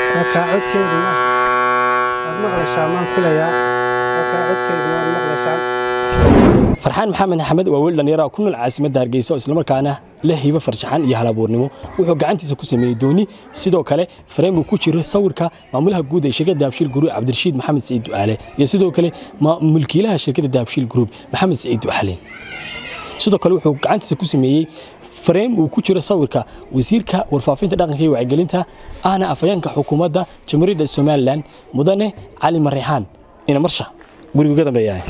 markaa codkeeduna waad maqlaysaan maan filayaa markaa codkeeduna waad maqlaysaan farxaan maxamed axmed waa wiil dhallinyara ku nool caasimadda hargeysa oo islamarkaana leh hibo farjaxan iyo halabuurnimo wuxuu gacantiisa ku sameeyey dooni sidoo kale fareen uu ku jiro sawirka maamulaha guud ee shirkadda dahabshiil group cabdirashiid maxamed saciid ducaale iyo sidoo kale mulkiilaha shirkadda dahabshiil group maxamed saciid ducaale sidoo kale wuxuu gacantiisa ku sameeyey fareem uu ku jiro sawirka wasiirka warfaafinta dhaqanka iyo wacyigelinta ahna afhayeenka xukuumadda jamhuuriyadda somalilan mudane cali marixaan ina marsha gurigu ka dambeeyahay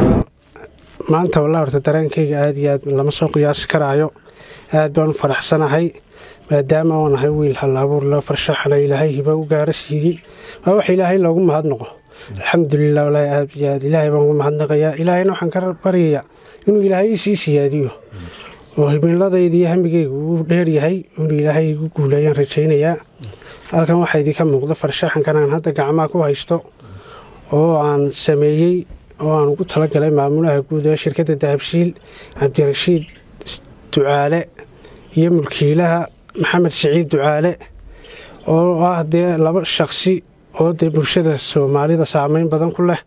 maanta wallah horta dareenkayga aad iyo aad lama soo qiyaasi karaayo aad baan u faraxsanahay maadaama oo nahay wiil hal abuur loo farshaxana ilaahay hiba u gaara siiyey waa wax ilaahay loogu mahadnaqo alxamdulilah walaahi aad iyo aad ilaahay baan ugu mahadnaqayaa ilaahayna waxaan ka baryayaa inuu ilaahay sii siyaadiyo oo himiladayda iyo hamigeyga uu dheeryahay inuu ilaahay igu guuleeyaan rajaynayaa halkan waxaa idinka muuqda farshaxankan aan hadda gacmaha ku haysto oo aan sameeyey oo aan ugu talagalay maamulaha guud ee shirkadda dahabshiil cabdirashiid ducaale iyo mulkiilaha maxamed siciid ducaale oo ah dee laba shaqsi oo dee bulshada soomaalida saameyn badan ku leh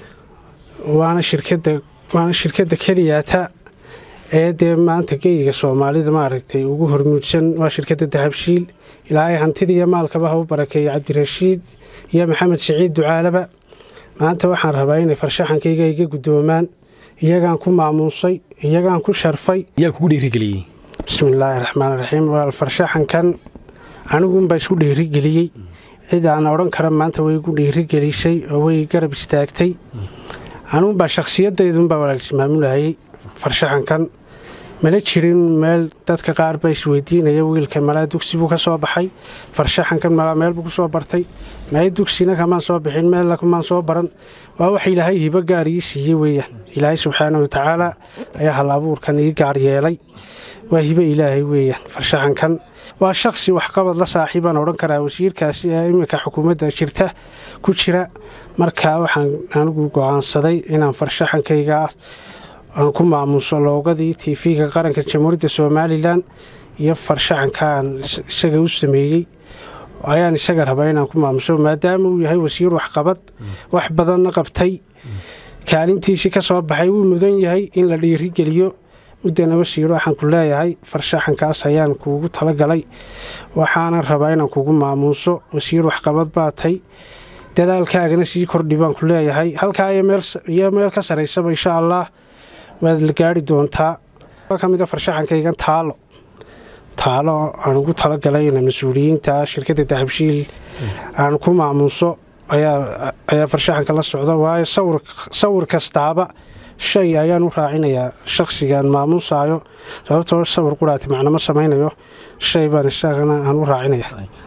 waana shirkadda waana shirkadda keliyaata ee dee maanta geyga soomaalida maaragtay ugu hormuudsan waa shirkadda dahabshiil ilaahay hantida iyo maalkaba ha u barakeeya cabdirashiid iyo maxamed siciid ducaaleba maanta waxaan rabaa inay farshaxankayga iga guddoomaan iyagaan ku maamuusay iyagaan ku sharfay yaa kugu dhiirigeliyey bismillaahi raxmaan raxiim walaal farshaxankan aniguunbaa isku dhiirigeliyey cid aan odhan kara maanta way igu dhiirigelisay oo way garab istaagtay aniguunbaa shakhsiyadaydunbaa walaal ismaamulahayey farshaxankan mana jirin meel dadka qaar baa isweydiinaya wiilka malaa dugsi buu ka soo baxay farshaxankan malaa meel buu ku soo bartay may dugsina kamaan soo bixin meella kumaan soo baran waa wax ilaahay hibo gaar ii siiyey weeyaan ilaahay subxaana watacaala ayaa hal abuurkan ii gaar yeelay waa hibo ilaahay weeyaan farshaxankan waa shakhsi waxqabad la saaxiibaan odhan karaa wasiirkaasi ee iminka xukuumadda jirta ku jira markaa waxaan anigu go'aansaday inaan farshaxankayga aan ku maamuuso loogadii tv-ga qaranka jamhuuriyadda somalilan iyo farshaxankaan isaga u sameeyey ayaan isaga rabaa inaan ku maamuso maadaama uu yahay wasiir waxqabad wax badanna qabtay kaalintiisii ka soo baxay wuu mudan yahay in la dhiirigeliyo muddana wasiir waxaan ku leeyahay farshaxankaas ayaan kuugu talagalay waxaana rabaa inaan kugu maamuuso wasiir waxqabad baa tay dadaalkaagana sii kordhi baan ku leeyahay halkaa iyo meel ka saraysaba insha allah waad la gaari doontaa ka mid a farshaxankaygan taalo taalo aan ugu talagalay in mas-uuliyiinta shirkadda dahabshiil aan ku maamuuso ayaa farshaxanka la socda waayo sawir kastaaba shay ayaan u raacinayaa shakhsigaan maamuusaayo sababtoo sawir quraati macnama samaynayo shay baan isagana aan u raacinaya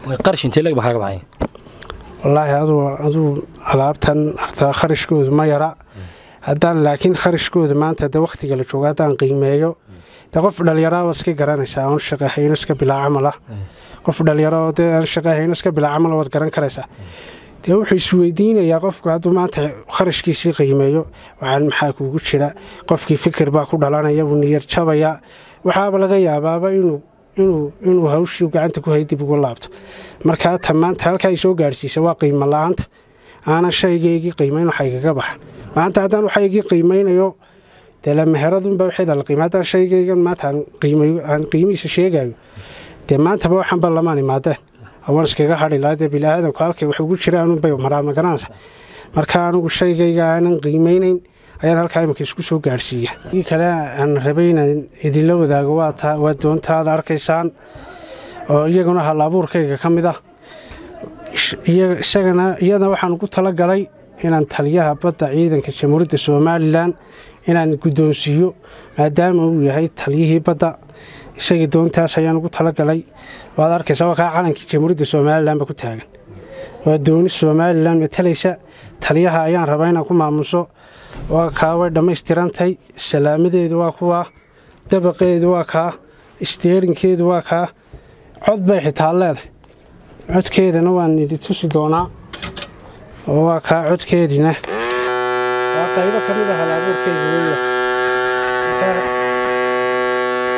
wallaahi aduu alaabtan hartaa kharashkoodu ma yara haddaan laakiin kharashkooda maanta de wakhtiga la joogo haddaan qiimeeyo de qof dhalinyaraaba iska garanaysaa oon shaqahayno iska bilaa camala qof dhalinyaro de aan shaqahayno iska bilaa camala waad garan karaysaa dee wuxuu isweydiinayaa qofku hadduu maanta kharashkiisii qiimeeyo waxaan maxaa kuugu jira qofkii fikir baa ku dhalanaya wuu niyar jabayaa waxaaba laga yaabaaba inuu inuu hawshii gacanta ku hay dib ugu laabto markaa ta maanta halkaa ay soo gaadhsiisa waa qiimo la-aanta aanan shaygaygii qiimayn waxa igaga baxa maanta haddaan waxaygii qiimaynayo dee lamaheradunba waxeeda la qiima haddaan shaygaygan maanta aan qiimihiisa sheegayo dee maantaba waxanba lamaan imaadeen awaan iskaga hadhi lahaa dee biniaadanku halkay wax ugu jira anunbay maraan magaranaysa marka anigu shaygayga aanan qiimaynayn ayaan halkaa iminka isku soo gaadhsiiya kii kale aan rabay inaan idinla wadaago waa doontaada arkaysaan oo iyaguna hal abuurkayga ka mid ah isagana iyadana waxaan ugu talagalay inaan taliyaha badda ciidanka jamhuuriyadda somalilan inaan guddoonsiiyo maadaama uu yahay taliyihii badda isagii doontaas ayaan ugu talagalay waad arkaysa waa kaa calankii jamhuuriyadda somalilanba ku taagan waa dooni somalilan matalaysa taliyaha ayaan rabaa inaan ku maamuso waa kaa way dhammaystirantahay salaamadeedu waa kuwaa dabaqeedu waa kaa isteerinkeedu waa kaa cod bay xitaa leedahay codkeedana waan idi tusi doonaa oo waa kaa codkeediina waa qaybo ka mid a hal-abuurkeeda weya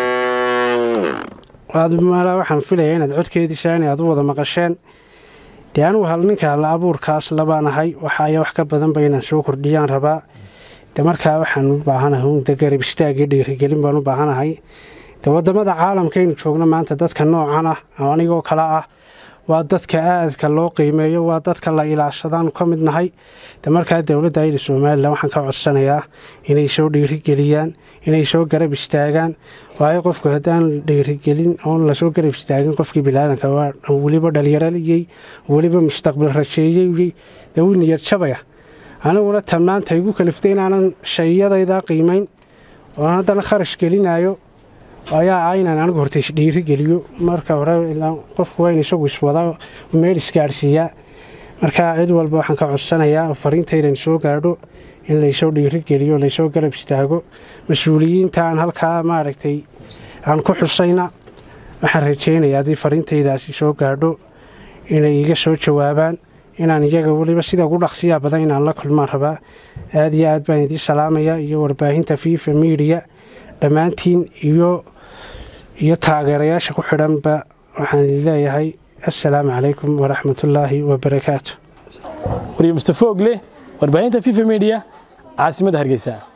waad maalaa waxaan filaya inaad codkeedii saani aad u wada maqasheen dee anugu hal ninka halla abuurkaas labaan ahay waxaaya wax ka badanba inaan soo kordhiyaan rabaa de markaa waxaan u baahanahay de garab istaagii dhiirigelin baan u baahanahay de wadamada caalamkaynu joogno maanta dadka noocan ah oo anigoo kale ah waa dadka aadka loo qiimeeyo waa dadka la ilaashadaanu ka mid nahay de markaa dowladda ayda somalilan waxaan ka codsanayaa inay soo dhiirigeliyaan inay soo garab istaagaan waayo qofku haddaan dhiirigelin oon lasoo garab istaagin qofkii bilaadanka waa weliba dhalinyaraliyey weliba mustaqbal rajeeyey dee wuu niyad jabaya aniguna tan maanta igu kaliftay inaanan shayadaydaa qiimayn oon haddana kharash gelinayo ayaa ah inaan anigu horta isdhiirigeliyo marka hore qofku waa in isagu iswada meel isgaadhsiiyaa markaa cid walba waxaan ka codsanayaa fariintaydan soo gaadho in laysoo dhiirigeliyo laysoo garab istaago mas-uuliyiinta aan halkaa maaragtay aan ku xusayna waxaan rajaynayaa haddii fariintaydaasi soo gaadho inay iga soo jawaabaan inaan iyaga weliba sida ugu dhaqsiyaa badan inaan la kulmaan rabaa aad iyo aad baan idiin salaamaya iyo warbaahinta fifa miidiya dhammaantiin iyo iyo taageerayaasha ku xidhanba waxaan idin leeyahay assalaamu calaykum waraxmatullaahi wabarakaatu wariye mustafa ogle warbaahinta fifa media caasimadda hargeysa